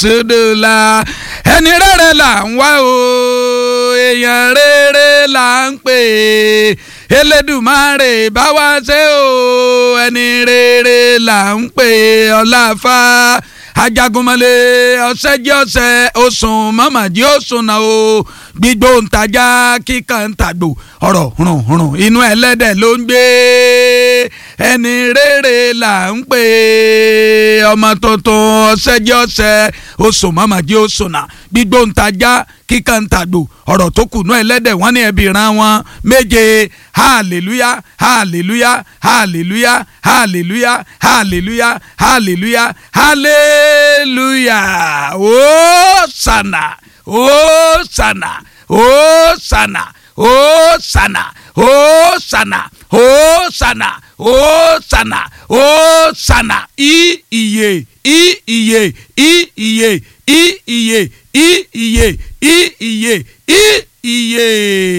sódòlà ẹni rere là ń wá o èèyàn rere là ń pè é elédùmarè bá wá ṣe o ẹni rere là ń pè é ọláfà ajagunmọ̀lé ọ̀sẹ́jẹ́ ọ̀sẹ̀ oṣùn mọ́màdí oṣùn náà o gbígbó ntajà kíkan ntàgbò ọ̀rọ̀ hùrùn inú ẹlẹ́dẹ̀ ló ń gbé ẹni rere là ń pè é ọmọ tuntun ọ̀sẹ́jẹ́ ọ̀sẹ̀ oṣùn mọ́màdí oṣùn náà gbígbó ntajà kíkan ntàgbò ọ̀rọ̀ tó kù nú ẹlẹ́dẹ̀ wọ́n ní ẹbí ran wọn méje hallelujah hallelujah hallelujah hallelujah hallelujah hallelujah hallelujah hosanna hosanna hosanna hosanna hosanna hosanna hosanna hosanna i iye i iye i iye i iye i iye i iye i iye.